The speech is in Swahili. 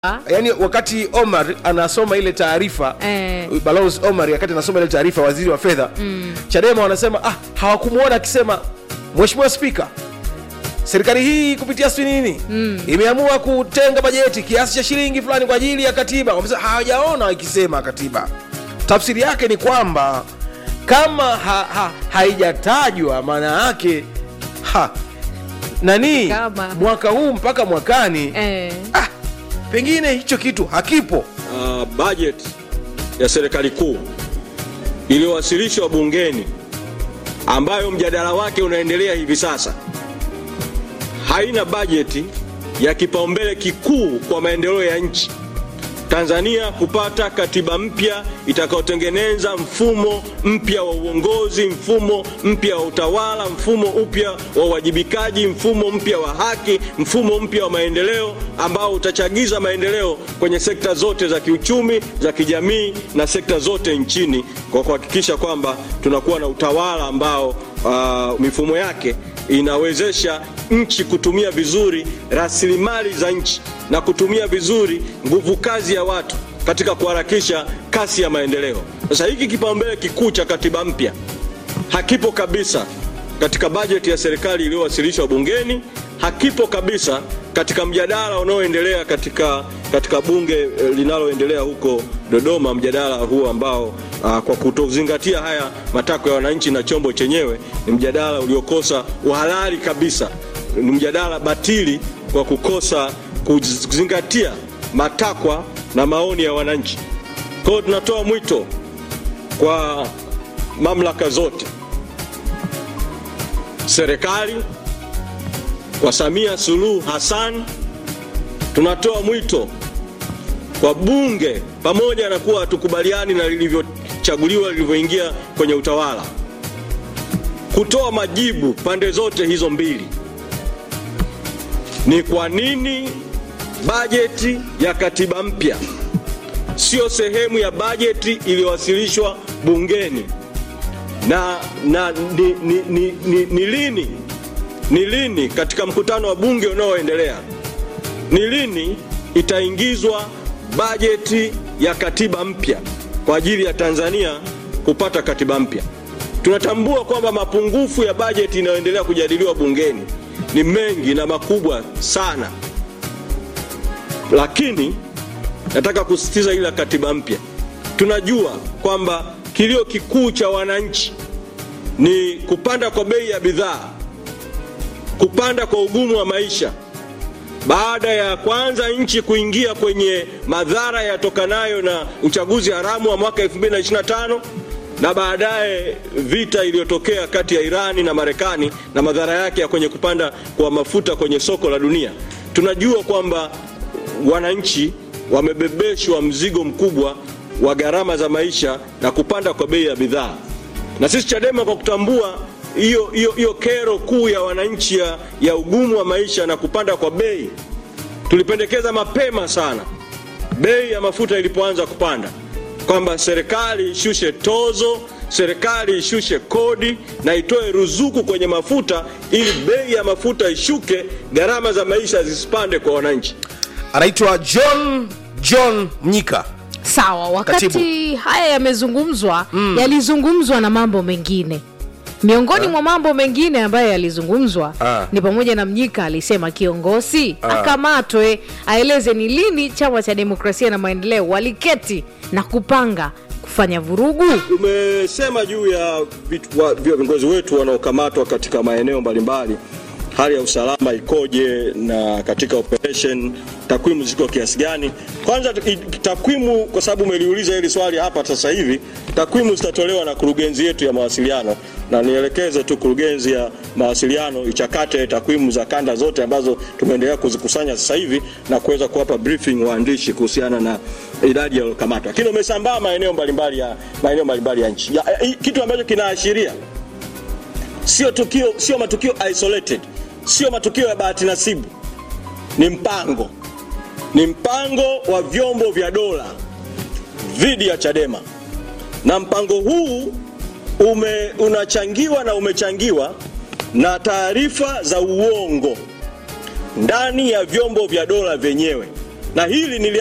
yaani wakati Omar anasoma ile taarifa Eh. balozi Omar wakati anasoma ile taarifa waziri wa fedha Chadema wanasema ah, hawakumwona akisema Mheshimiwa Spika, serikali hii kupitia sijui nini imeamua kutenga bajeti kiasi cha shilingi fulani kwa ajili ya katiba. Wamesema hawajaona ikisema katiba. Tafsiri yake ni kwamba kama ha, ha, haijatajwa maana yake ha, nani Kama. mwaka huu mpaka mwakani eh, ah, pengine hicho kitu hakipo. uh, bajeti ya serikali kuu iliyowasilishwa bungeni ambayo mjadala wake unaendelea hivi sasa haina bajeti ya kipaumbele kikuu kwa maendeleo ya nchi Tanzania kupata katiba mpya itakayotengeneza mfumo mpya wa uongozi, mfumo mpya wa utawala, mfumo mpya wa uwajibikaji, mfumo mpya wa haki, mfumo mpya wa maendeleo ambao utachagiza maendeleo kwenye sekta zote za kiuchumi, za kijamii na sekta zote nchini kwa kuhakikisha kwamba tunakuwa na utawala ambao uh, mifumo yake inawezesha nchi kutumia vizuri rasilimali za nchi na kutumia vizuri nguvu kazi ya watu katika kuharakisha kasi ya maendeleo. Sasa hiki kipaumbele kikuu cha katiba mpya hakipo kabisa katika bajeti ya serikali iliyowasilishwa bungeni, hakipo kabisa katika mjadala unaoendelea katika, katika bunge eh, linaloendelea huko Dodoma, mjadala huo ambao aa, kwa kutozingatia haya matakwa ya wananchi na chombo chenyewe ni mjadala uliokosa uhalali kabisa, ni mjadala batili kwa kukosa kuzingatia matakwa na maoni ya wananchi. Kwa hiyo tunatoa mwito kwa mamlaka zote serikali kwa Samia Suluhu Hassan, tunatoa mwito kwa bunge, pamoja na kuwa hatukubaliani na lilivyochaguliwa lilivyoingia kwenye utawala, kutoa majibu pande zote hizo mbili. Ni kwa nini bajeti ya katiba mpya sio sehemu ya bajeti iliyowasilishwa bungeni na, na ni, ni, ni, ni, ni lini ni lini katika mkutano wa bunge unaoendelea ni lini itaingizwa bajeti ya katiba mpya kwa ajili ya Tanzania kupata katiba mpya. Tunatambua kwamba mapungufu ya bajeti inayoendelea kujadiliwa bungeni ni mengi na makubwa sana, lakini nataka kusisitiza ile katiba mpya. Tunajua kwamba kilio kikuu cha wananchi ni kupanda kwa bei ya bidhaa, kupanda kwa ugumu wa maisha, baada ya kwanza nchi kuingia kwenye madhara yatokanayo na uchaguzi haramu wa mwaka 2025 na baadaye vita iliyotokea kati ya Irani na Marekani na madhara yake ya kwenye kupanda kwa mafuta kwenye soko la dunia. Tunajua kwamba wananchi wamebebeshwa mzigo mkubwa wa gharama za maisha na kupanda kwa bei ya bidhaa, na sisi Chadema kwa kutambua hiyo hiyo hiyo kero kuu ya wananchi ya, ya ugumu wa maisha na kupanda kwa bei, tulipendekeza mapema sana bei ya mafuta ilipoanza kupanda kwamba serikali ishushe tozo, serikali ishushe kodi na itoe ruzuku kwenye mafuta ili bei ya mafuta ishuke, gharama za maisha zisipande kwa wananchi. Anaitwa John John Mnyika. sawa. Wakati Katibu. haya yamezungumzwa, yalizungumzwa na mambo mengine. Miongoni mwa mambo mengine ambayo yalizungumzwa Ah. ni pamoja na Mnyika alisema kiongozi akamatwe, aeleze ni lini chama cha demokrasia na maendeleo waliketi na kupanga kufanya vurugu. Umesema juu ya vitu- wa- viongozi wetu wanaokamatwa katika maeneo mbalimbali, hali ya usalama ikoje na katika operation takwimu ziko kiasi gani? Kwanza i- takwimu, kwa sababu umeliuliza hili swali hapa sasa hivi, takwimu zitatolewa na kurugenzi yetu ya mawasiliano, na nielekeze tu kurugenzi ya mawasiliano ichakate takwimu za kanda zote ambazo tumeendelea kuzikusanya sasa hivi na kuweza kuwapa briefing waandishi kuhusiana na idadi ya waliokamatwa, lakini umesambaa maeneo mbalimbali ya maeneo mbalimbali ya nchi ya, ya, kitu ambacho kinaashiria sio tukio, sio matukio isolated, sio matukio ya bahati nasibu, ni mpango, ni mpango wa vyombo vya dola dhidi ya Chadema, na mpango huu ume, unachangiwa na umechangiwa na taarifa za uongo ndani ya vyombo vya dola vyenyewe na hili nili